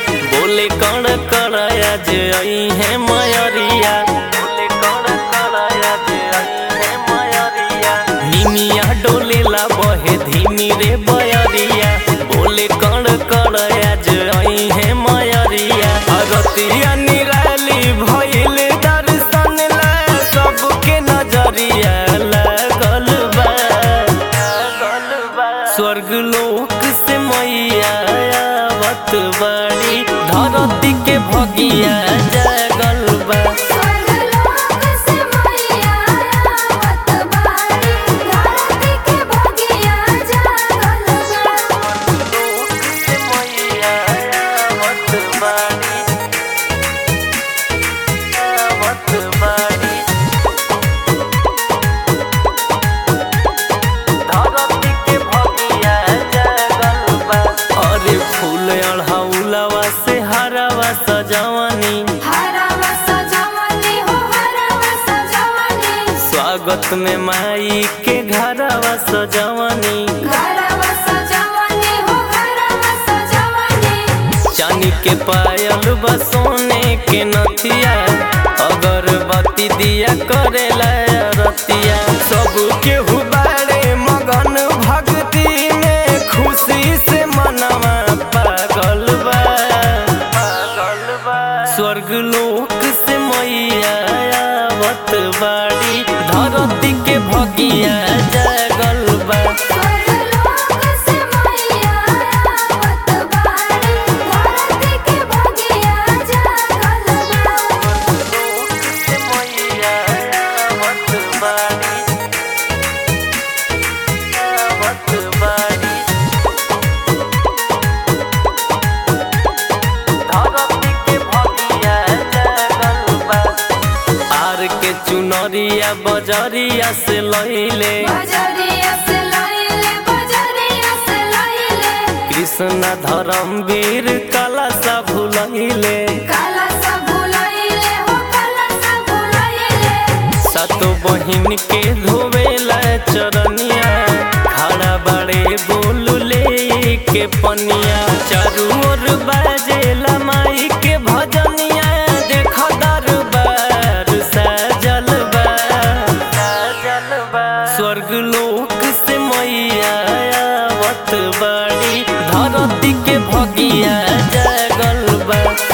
बोले कण कराया जे आई है मयरिया बोले कण कराया जे आई है मयरिया निमिया डोलेला बहे धीमी रे बयरिया बोले कण कराया जे आई है मयरिया अरतिया निराली भइल दर्शन ला सबके नजरिया लागल बा स्वर्ग लोक से मैया आवत बाड़ी धरती के भगिया जागल बा स्वर्गलोक से मैया आवत बाड़ी धरती के भगिया जागल बा से मैया आवत बाड़ी आवत बाड़ी धरती के भगिया जागल बा अरे फूल अढ़ौलवा से हरावा सजवनी हरवा सजवनी हो हरवा सजवनी स्वागत में माई के घरवा सजवनी घरवा सजवनी हो घरवा सजवनी चांदी के पायल बा सोने के नथिया अगरबत्ती दिया करेला रतिया सब के हुबारे मगन भक्ति में खुशी से मनवा पागल बा पागल बा स्वर्ग लोक से मैया आवत बाड़ी धरती के भगिया जागल बा स्वर्गलोक से मैया आवत बाड़ी धरती के भगिया जागल बा आर के चुनरिया बजरिया से लैले बजरिया से लइले बजरिया से लइले कृष्ण धर्मवीर कला सा भुलैले काला सा भुलइले हो काला सा भुलइले सातो बहिन के धोवेला चरनिया खड़ा बड़े बोलले के पनिया चारू ओर बाजेला माई के भजनिया देख दरबार सजल बा सजल बा स्वर्ग लोक से मैया आवत बाड़ी धरती के भगिया जागल बा